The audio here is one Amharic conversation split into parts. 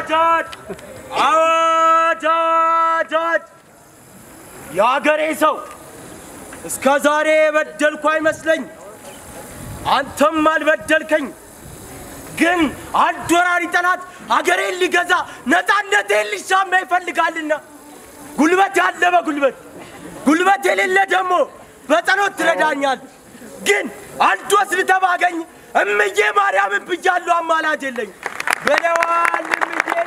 አዋጅ አዋጅ አዋጅ አዋጅ! የአገሬ ሰው እስከ ዛሬ የበደልኩ አይመስለኝ፣ አንተም አልበደልከኝ። ግን አንድ ወራሪ ጠላት አገሬን ሊገዛ ነፃነቴን ሊሻማ ይፈልጋልና ጉልበት ያለ በጉልበት ጉልበት የሌለ ደግሞ በጸሎት ትረዳኛል። ግን አንድ ወስድ ባገኝ እምዬ ማርያምን ብያለሁ፣ አማላጅ የለኝ ብለዋል እምዬ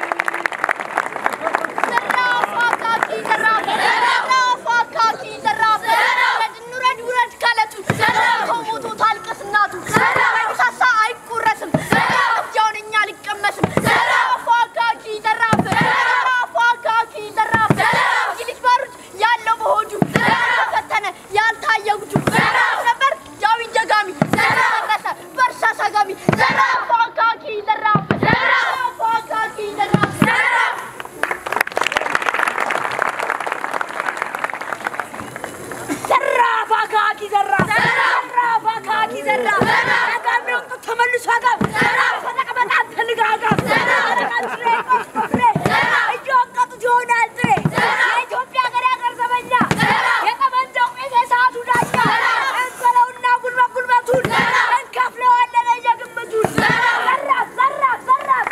ዘራፍ አካኪ ዘራፍ ዘራፍ አካኪ ዘራፍ ውረድ ውረድ ካለቱ ከሞቶ ታልቅስ እናቱ ሳሳ አይቆረስም እጃውን እኛ ሊቀመስም ዘራፍ አካኪ ዘራፍ ዘራፍ አካኪ ዘራፍ ይልጅ ባሩድ ያለው በሆዱ ፈተነ ያልታየ ጉጁ ነበር ጃዊን ጀጋሚ ደረሰ በእርሻ ሰጋሚ ዘራፍ አካኪ ዘራፍ ዘራፍ አካኪ ዘራፍ ዘራፍ ዘራፍ አካኪ ዘራፍ ዘራፍ አካኪ ዘራፍ አጋም ነው ተመልሶ አጋም ዘራፍ ተቀበጣ ተልጋጋ ዘራፍ ፍሬ እጆ ቀጥጆ ይሆናል ጥሬ የኢትዮጵያ ሀገር ያገር ዘበኛ የጠመንጃው ቄስ የሰዓቱ ዳኛ እንበለውና ጉልበት ጉልበቱን እንከፍለዋለን የግምቱን ዘራፍ ዘራፍ ዘራፍ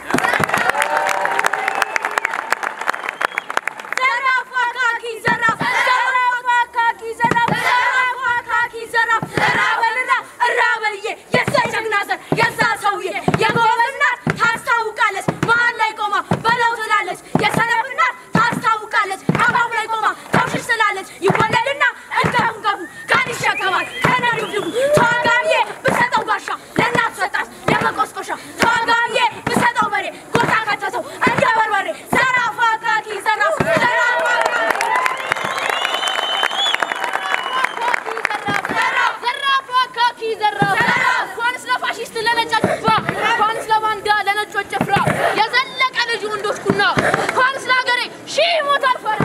ዘራፍ አካኪ ዘራፍ ዘራፍ አካኪ ዘራፍ ዘራፍ አካኪ ዘራፍ እራበልና እራበልዬ የዛ ጀግና ዘር የዛ ሰውዬ የጎበዝ እናት ታስታውቃለች መሀል ላይ ቆማ በለው ትላለች የሰነፍ እናት ታስታውቃለች አባቡ ላይ ቆማ ተውሽሽ ትላለች ይወለድና እንገፉ ገፉ ጋን ይሸከማል ከነድብድቡ ተዋጋቢዬ ብሰጠው ጋሻ ለእናት ሰጣት የመቆስቆሻ ተዋጋቢዬ ብሰጠው በሬ ጎታ ከተተው እንደ በርበሬ ዘራፍ አካኪ ዘራፍ ዘራፍ ዘራፍ አካኪ ዘራፍ እንኳንስ ለፋሽስት ለነጫጭ ጭፍራ እንኳንስ ለባንዳ ለነጮች ጭፍራ የዘለቀ ልጅ ወንዶች ኩና እንኳንስ ለሀገሬ ሺህ ሞት አልፈራ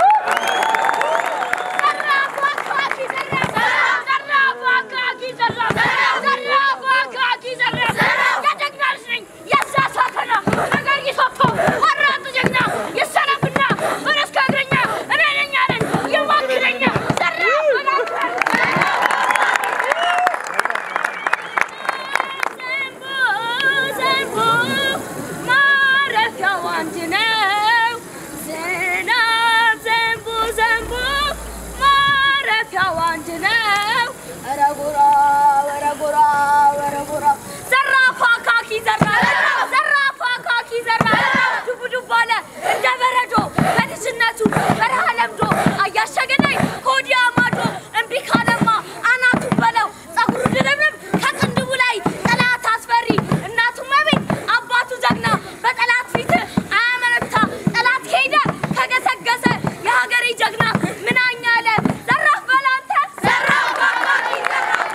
ዘራፍ አካኪ ዘራፍ ዘራፍ አካኪ ዘራፍ ዘራፍ አካኪ ዘራፍ የጀግና ልጅ ነኝ የዛ ሳተና ነገር ይሶቶ ወራቱ ጀግና ይሰለፍና ፈረስ ከእግረኛ እኔ ነኝ አለን ይዋክለኛ ዘራፍ ዘንቦ ማረፊያው አንድ ነው። ዝናብ ዘንቦ ዘንቦ ማረፊያው አንድ ነው። ኧረ ጎራ ኧረ ጎራ ኧረ ጎራ ዘራፍ አካኪ ዘራፍ ዘራፍ አካኪ ዘራፍ ዱብ ዱብ አለ እንደ በረዶ በልጅነቱ በረሃ ለምዶ አያሸገናኝ ከወዲያ ማዶ እምቢ ካለማ አናቱ በለው ጸጉሩ ድርብርብ ከቅንድቡ ላይ ጠላት አስፈሪ እናቱ መቤት አባቱ ጀግና በጠላት ፊት አያመነታ ጠላት ሄደ ከገሰገሰ የሀገሬ ጀግና ምናኛ አለ ዘራፍ በላንተ ዘራፍ አካኪ ዘራፍ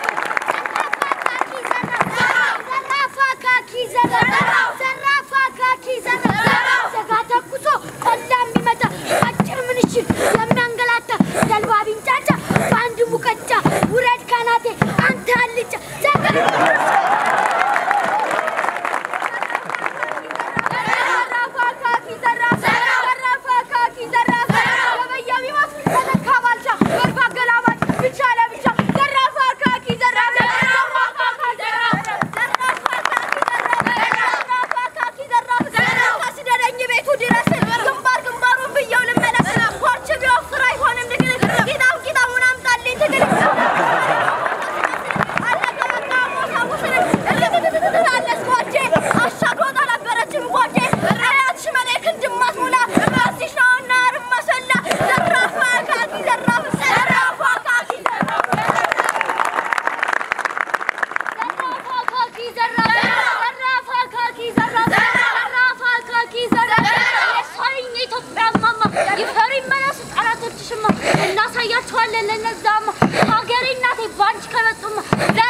ዘራፍ አካኪ ዘራፍ ዘራፍ አካኪ ዘራፍ ዘጋ ተኩሶ ቆላ የሚመታ አጭር ምንሽር የሚያንገላታ ተልባ ቢንጫጫ በአንድ ሙቀጫ ውረድ ካናቴ አንተ አልጫ ዘራፍ አካኪ ዘራፍ ዘራፍ አካኪ ዘራፍ ገበያ ቢሞት ተተካ ባልቻ በርባ ገላባጭ ብቻ ለብቻ ዘራፍ አካኪ ዘራፍ ዘራፍ አካኪ ዘራፍ ዘራፍ አካኪ ዘራፍ ዘራፍ አስደረኝ ቤቱ ድረስ ግንባር ግንባሩን ብየው ልመለስ ኮርች ቢወፍር አይሆንም ንግድ ቂጣም ቂጣሙን አምጣልኝ ትግል እናሳያቸዋለን ለነዛማ ሀገሬ እናቴ ባንቺ ከመጡማ